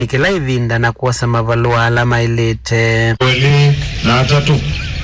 ikila ivinda na kuosa mavalua ala mailite weli na atatu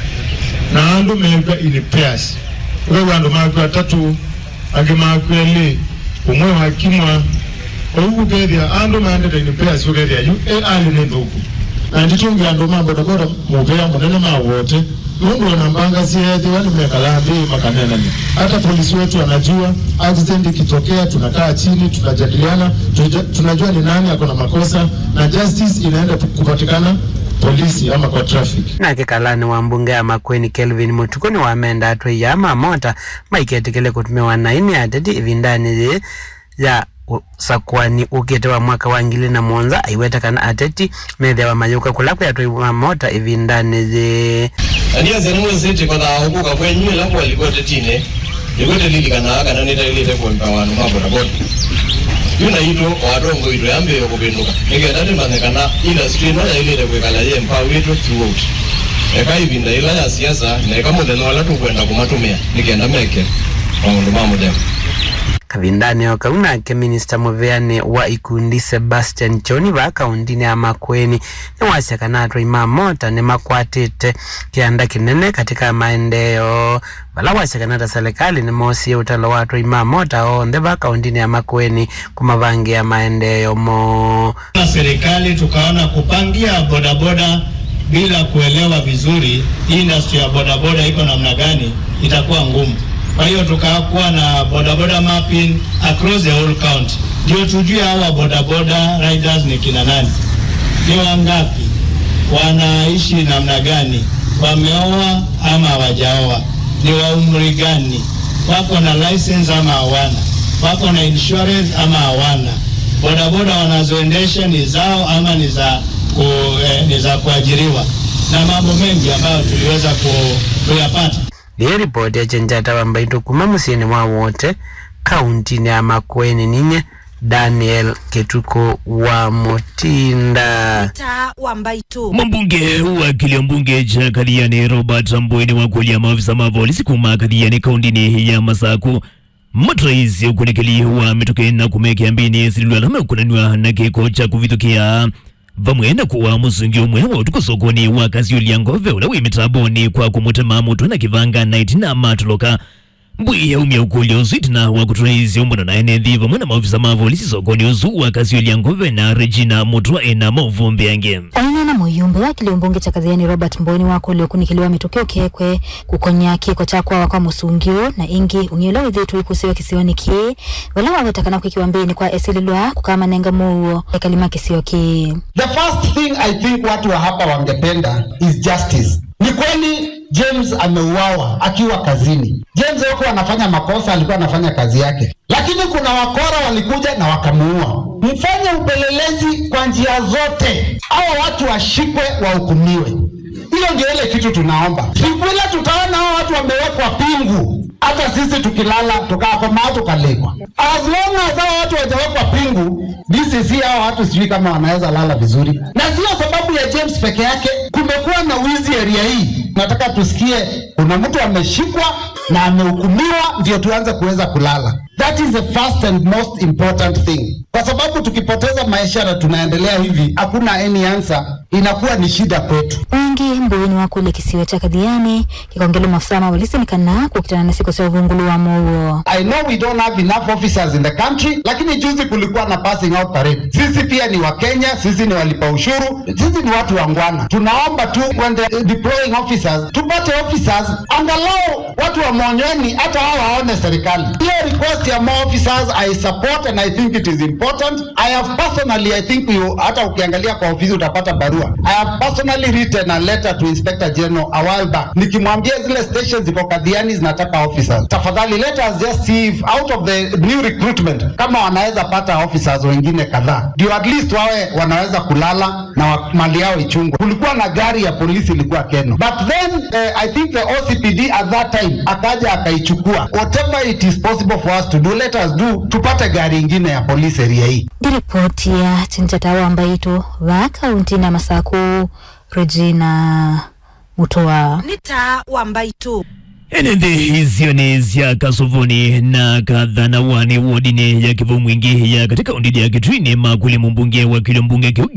na andu mekwa in pairs wewe andu makwa atatu angi makwa eli umwe wakimwa ougu kethia andu maendete in pairs ukethia yu e ali ni thuku na nditungi andu mabodaboda muvea munene mawote mundu anambanga siethi wani mekala mbii makanenani hata polisi wetu anajua accident ikitokea tunakaa chini tunajadiliana tuja- tunajua ni nani ako na makosa na justice inaenda kupatikana polisi ama kwa traffic nake kalani wa mbunge ya makweni kelvin mutukuni wamenda atwe ya mamota maiketikile kutumiwa na ini ateti ivindani yi ya u- sakwani ukite wa mwaka wa ngili na monza aiwetekana ateti methia wa mayuka kula atwe mamota ivindani yi anianze nimwezete kwatha ukuka kwenyu ila kwalikote tine likote lilikana kana nitailite kuempa wanu mabodaboda yuna ito wadongo ito yambe yokupinduka nikenda timanyikana industry ino yailite kwikala ye mpa witu throughout eka ivinda ila ya siasa neka muthenya wala tukwenda kumatumia nikenda meke maundu ma muthenya kavindani o kau nake minista muveani wa ikundi sebastian choni va kaundini ya makweni niwasiakana atwa imamota nimakwatite kianda kinene katika maendeo vala wasiakana ta serikali nimoosie utalo wa atwa imamota onthe va kaundini ya makweni kumavangia maendeo mo na serikali tukaona kupangia bodaboda bila kuelewa vizuri industry ya bodaboda iko namna gani itakuwa ngumu. Kwa hiyo tukakuwa na bodaboda mapping across the whole county, ndio tujue hawa bodaboda riders ni kina nani, ni wangapi, wanaishi namna gani, wameoa ama hawajaoa, ni wa umri gani, wako na license ama hawana, wako na insurance ama hawana, bodaboda wanazoendesha ni zao ama ni za ku, eh, ni za kuajiriwa na mambo mengi ambayo tuliweza ku, kuyapata. ni ripoti ya chenjata wambaitu kuma musieni mwa wote kauntini ya makweni ninye daniel ketuko wa motinda ta wambaitu Mbunge wa kilio mbunge cha Kaliani Robert Mbweni wa kulia maafisa ma polisi kuma Kaliani kaundini ya Masaku matraisi ukunekeli wa mitoke na kumekea mbini sililwalama ukunaniwa na kiko cha kuvithukia vamwe na kuwa musungi umwe wa utuko sokoni wa kazi uliangove ula wimitaboni kwa kumutema mutu na kivanga na itina matoloka mbwiya umya ukuli uzwitina wa kutraisi umbona na enethi vamwe na maofisa ma polisi sokoni uzu wa kazi uliangove na Regina Mutwa ena mauvumbi yange aina na muyumbe wa kilio mbunge cha kathiani robert mboni wako uliokunikiliwa mitokeo kekwe kukonya kiko chakwa wakwa musungio na ingi ung'iola withitu ikusiwa kisioni ki vala wawetakana kwikiwa mbini kwa esililwa kukama nenga muuo ekalima kisio ki The first thing I think watu wa hapa wangependa is justice. Ni kweli James ameuawa akiwa kazini. James hakuwa anafanya makosa, alikuwa anafanya kazi yake, lakini kuna wakora walikuja na wakamuua. Mfanye upelelezi kwa njia zote, hawa watu washikwe, wahukumiwe. Hiyo ndio ile kitu tunaomba. Siku ile tutaona hao watu wamewekwa pingu, hata sisi tukilala tukakomaa tukalekwa. As long as hao watu wajawekwa pingu, DCC hao watu sijui kama wanaweza lala vizuri, na sio sababu ya James peke yake. Kumekuwa na wizi area hii, nataka tusikie kuna mtu ameshikwa na amehukumiwa, ndio tuanze kuweza kulala. That is the first and most important thing, kwa sababu tukipoteza maisha na tunaendelea hivi, hakuna any answer, inakuwa ni shida kwetu. wengi mbuini wa kule kisiwa cha kathiani kikongelo maafisa mawalisinikana kukitana na siku cia uvungulu wa muuo I know we don't have enough officers in the country, lakini juzi kulikuwa na passing out parade. Sisi pia ni Wakenya, sisi ni walipa ushuru, sisi ni watu wangwana. Tunaomba tu when the deploying officers, tupate officers angalau watu wa Monyweni, hata hao waone serikali. Hiyo request ya more officers I support and I think it is important. I have personally, I think you, hata ukiangalia kwa ofisi utapata barua. I have personally written a letter to Inspector General a while back nikimwambia zile stations ziko kadhiani zinataka officers. Tafadhali let us just see if out of the new recruitment kama wanaweza pata officers wengine kadhaa, ndio at least wawe wanaweza kulala na wa- mali yao ichungwe. Kulikuwa na gari ya polisi ilikuwa Keno, but then uh, I think the OCPD at that time akaja akaichukua. Whatever it is possible for us to do, let us do, tupate gari ingine ya polisi area hii. ndiripoti ya chinchatawa ambaitu va kaunti na masaku regina mutoa ni ta wambaitu enende hizo ni zya kasovoni na kadhanawani wodini ya kivu mwingi ya katika undidi ya kitwini makuli mumbunge wa kilo mbunge